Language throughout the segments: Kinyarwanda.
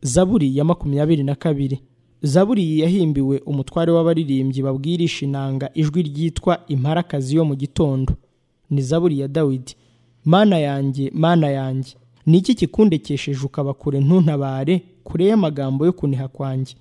zaburi ya makumyabiri na kabiri zaburi iyi yahimbiwe umutware w'abaririmbyi babwirisha inanga ijwi ryitwa imparakazi yo mu gitondo ni zaburi ya dawidi mana yanjye mana yanjye ni iki kikundekesheje ukaba kure ntuntabare kure y'amagambo yo kuniha kwanjye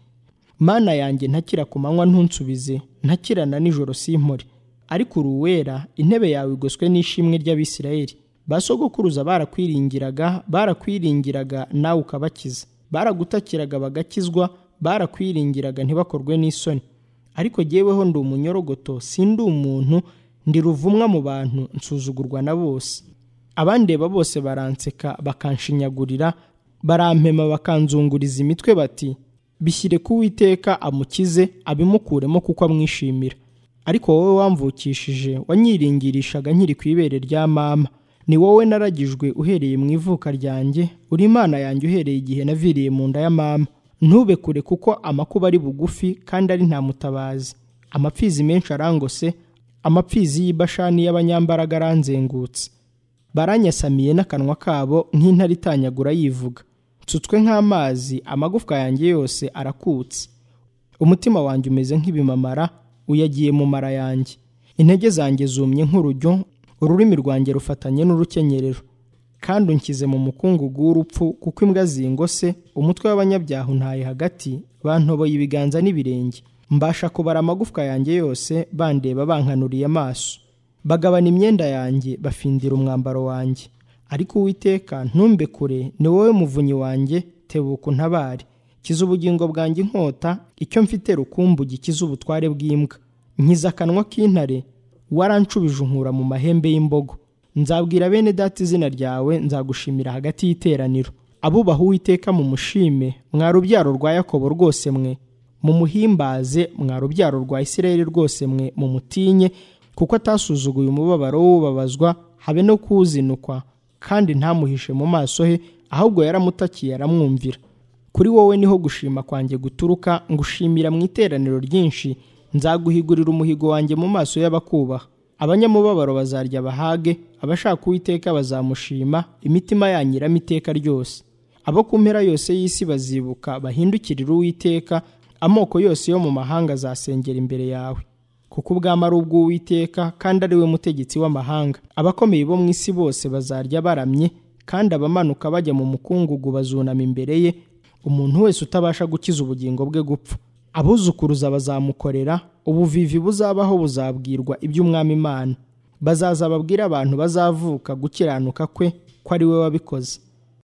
mana yanjye ntakira ku manywa ntunsubize ntakirana nijoro simpore ariko uri uwera intebe yawe igoswe n'ishimwe ry'abisirayeli basogokuruza barakwiringiraga barakwiringiraga nawe ukabakiza baragutakiraga bagakizwa barakwiringiraga ntibakorwe n'isoni ariko jyeweho ndi umunyorogoto sindi umuntu ndi ruvumwa mu bantu nsuzugurwa na bose abandeba bose baranseka bakanshinyagurira barampema bakanzunguriza imitwe bati bishyire ku witeka amukize abimukuremo kuko amwishimira ariko wowe wamvukishije wanyiringirishaga nkiri ku ibere rya mama ni wowe naragijwe uhereye mu ivuka ryanjye uri imana yanjye uhereye igihe naviriye mu nda ya mama ntube kure kuko amakuba ari bugufi kandi ari nta mutabazi amapfizi menshi arangose amapfizi y'ibashani y'abanyambaraga aranzengutse baranyasamiye n'akanwa kabo nk'intare itanyagura yivuga nsutswe nk'amazi amagufwa yanjye yose arakutse umutima wanjye umeze nk'ibimamara uyagiye mu mara yanjye intege zanjye zumye nk'urujyo ururimi rwanjye rufatanye n'urukenyerero kandi unshyize mu mukungugu w'urupfu kuko imbwa zingose umutwe w'abanyabyaha untaye hagati bantoboye ibiganza n'ibirenge mbasha kubara amagufwa yanjye yose bandeba bankanuriye amaso bagabana imyenda yanjye bafindira umwambaro wanjye ariko uwiteka ntumbe kure ni wowe muvunyi wanjye tebuka untabare kiza ubugingo bwanjye inkota icyo mfite rukumbu gikiza ubutware bw'imbwa nkiza akanwa k'intare waranshubije unkura mu mahembe y'imbogo nzabwira bene data izina ryawe nzagushimira hagati y'iteraniro abubaha uwiteka mu mushime mwa rubyaro rwa yakobo rwose mwe mu muhimbaze mwa rubyaro rwa isirayeli rwose mwe mu mutinye kuko atasuzuguye umubabaro w'ubabazwa habe no kuwuzinukwa kandi ntamuhishe mu maso he ahubwo yaramutakiye aramwumvira kuri wowe niho gushima kwanjye guturuka ngushimira mu iteraniro ryinshi nzaguhigurira umuhigo wanjye mu maso y'abakubaha abanyamubabaro bazarya bahage abashaka uwiteka bazamushima imitima yanyu irama iteka ryose abo ku mpera yose y'isi bazibuka bahindukirire uwiteka amoko yose yo mu mahanga azasengera imbere yawe kuko ubwami ari ubw'uwiteka kandi ari we mutegetsi w'amahanga abakomeye bo mu isi bose bazarya baramye kandi abamanuka bajya mu mukungugu bazunama imbere ye umuntu wese utabasha gukiza ubugingo bwe gupfa abuzukuruza bazamukorera ubuvivi buzabaho buzabwirwa iby'umwami imana bazaza babwire abantu bazavuka gukiranuka kwe ko ari we wabikoze